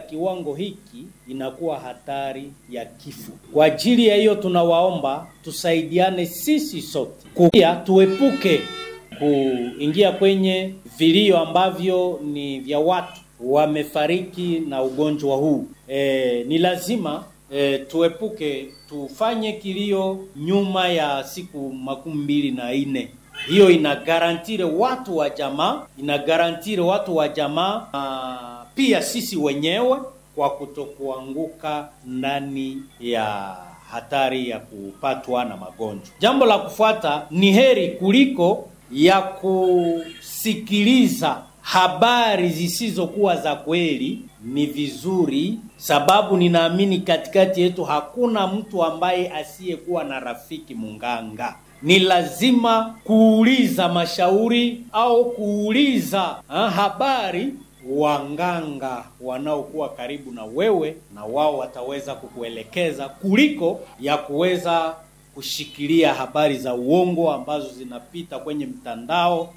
kiwango hiki inakuwa hatari ya kifo. Kwa ajili ya hiyo, tunawaomba tusaidiane sisi sote, pia tuepuke kuingia kwenye vilio ambavyo ni vya watu wamefariki na ugonjwa huu. E, ni lazima e, tuepuke tufanye kilio nyuma ya siku makumi mbili na nne. Hiyo inagarantire watu wa jamaa, inagarantire watu wa jamaa na pia sisi wenyewe kwa kutokuanguka ndani ya hatari ya kupatwa na magonjwa. Jambo la kufuata ni heri kuliko ya kusikiliza habari zisizokuwa za kweli, ni vizuri sababu ninaamini katikati yetu hakuna mtu ambaye asiyekuwa na rafiki munganga. Ni lazima kuuliza mashauri au kuuliza ha, habari wanganga wanaokuwa karibu na wewe, na wao wataweza kukuelekeza kuliko ya kuweza kushikilia habari za uongo ambazo zinapita kwenye mtandao.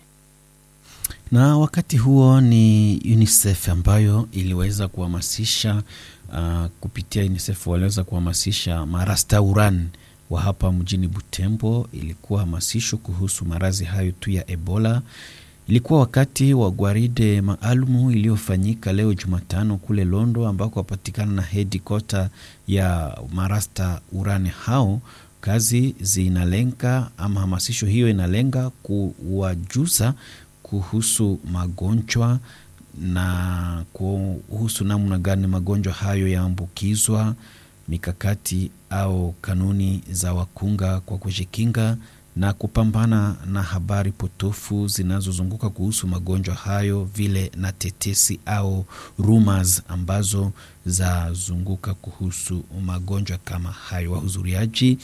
Na wakati huo ni UNICEF ambayo iliweza kuhamasisha uh, kupitia UNICEF waliweza kuhamasisha marastauran wa hapa mjini Butembo. Ilikuwa hamasisho kuhusu maradhi hayo tu ya Ebola. Ilikuwa wakati wa gwaride maalumu iliyofanyika leo Jumatano kule Londo, ambako wapatikana na headquarter ya marasta urani hao. Kazi zinalenga ama hamasisho hiyo inalenga kuwajuza kuhusu magonjwa na kuhusu namna gani magonjwa hayo yaambukizwa, mikakati au kanuni za wakunga kwa kujikinga na kupambana na habari potofu zinazozunguka kuhusu magonjwa hayo, vile na tetesi au rumors ambazo zazunguka kuhusu magonjwa kama hayo. Wahudhuriaji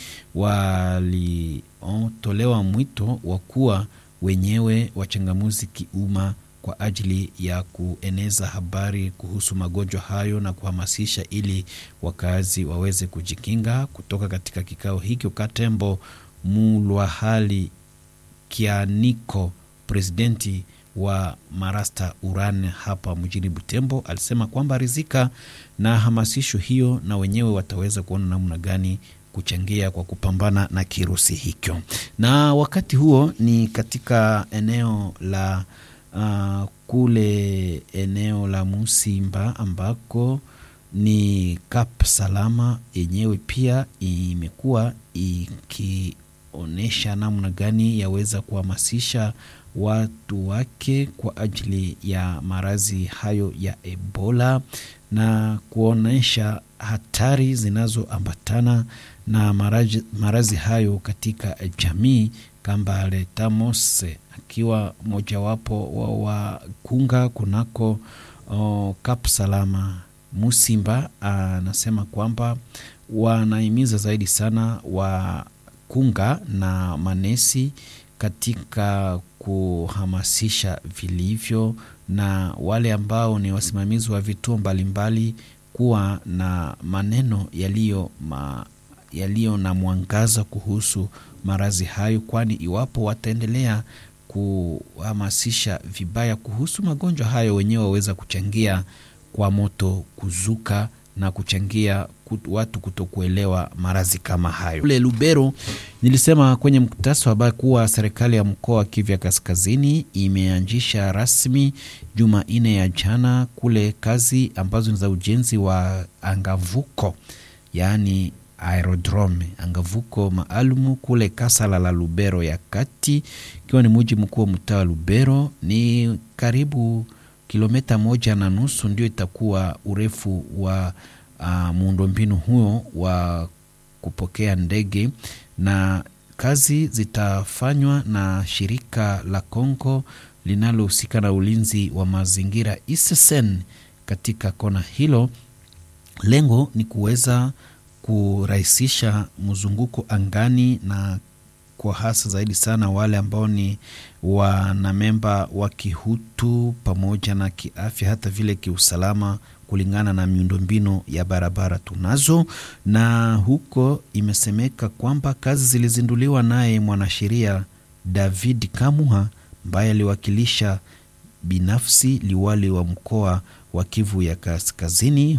walitolewa mwito wa kuwa wenyewe wachangamuzi kiumma kwa ajili ya kueneza habari kuhusu magonjwa hayo na kuhamasisha ili wakazi waweze kujikinga. Kutoka katika kikao hiki, Katembo Mulwahali Kianiko, presidenti wa Marasta Uran hapa mjini Butembo, alisema kwamba rizika na hamasisho hiyo na wenyewe wataweza kuona namna gani kuchangia kwa kupambana na kirusi hicho. Na wakati huo ni katika eneo la uh, kule eneo la Musimba ambako ni Kap Salama yenyewe pia imekuwa ikionyesha namna gani yaweza kuhamasisha watu wake kwa ajili ya maradhi hayo ya Ebola na kuonyesha hatari zinazoambatana na maradhi hayo katika jamii. Kambale Tamose akiwa mojawapo wa wakunga kunako oh, Kap Salama Musimba anasema kwamba wanahimiza zaidi sana wakunga na manesi katika kuhamasisha vilivyo na wale ambao ni wasimamizi wa vituo mbalimbali kuwa na maneno yaliyo ma, yaliyo na mwangaza kuhusu maradhi hayo, kwani iwapo wataendelea kuhamasisha vibaya kuhusu magonjwa hayo, wenyewe waweza kuchangia kwa moto kuzuka na kuchangia watu kutokuelewa maradhi kama hayo. Kule Lubero, nilisema kwenye mkutasa wa habari kuwa serikali ya mkoa wa Kivu Kaskazini imeanzisha rasmi Jumanne ya jana kule kazi ambazo ni za ujenzi wa angavuko, yaani aerodrome angavuko maalumu kule Kasala la Lubero ya kati, ikiwa ni muji mkuu wa mtaa wa Lubero. Ni karibu kilomita moja na nusu ndio itakuwa urefu wa uh, muundombinu huo wa kupokea ndege, na kazi zitafanywa na shirika la Kongo linalohusika na ulinzi wa mazingira ISSN katika kona hilo. Lengo ni kuweza kurahisisha mzunguko angani na kwa hasa zaidi sana wale ambao ni wanamemba wa kihutu pamoja na kiafya, hata vile kiusalama, kulingana na miundombinu ya barabara tunazo. Na huko imesemeka kwamba kazi zilizinduliwa naye mwanasheria David Kamuha ambaye aliwakilisha binafsi liwali wa mkoa wa Kivu ya Kaskazini